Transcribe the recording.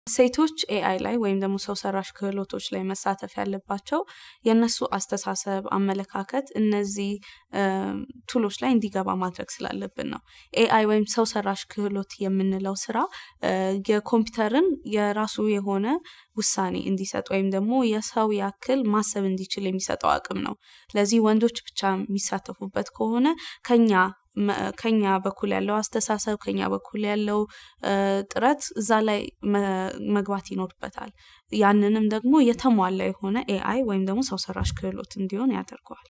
ሴቶች ኤአይ ላይ ወይም ደግሞ ሰው ሰራሽ ክህሎቶች ላይ መሳተፍ ያለባቸው የእነሱ አስተሳሰብ፣ አመለካከት እነዚህ ቱሎች ላይ እንዲገባ ማድረግ ስላለብን ነው። ኤአይ ወይም ሰው ሰራሽ ክህሎት የምንለው ስራ የኮምፒውተርን የራሱ የሆነ ውሳኔ እንዲሰጥ ወይም ደግሞ የሰው ያክል ማሰብ እንዲችል የሚሰጠው አቅም ነው። ለዚህ ወንዶች ብቻ የሚሳተፉበት ከሆነ ከኛ ከኛ በኩል ያለው አስተሳሰብ ከኛ በኩል ያለው ጥረት እዛ ላይ መግባት ይኖርበታል። ያንንም ደግሞ የተሟላ የሆነ ኤአይ ወይም ደግሞ ሰው ሰራሽ ክህሎት እንዲሆን ያደርገዋል።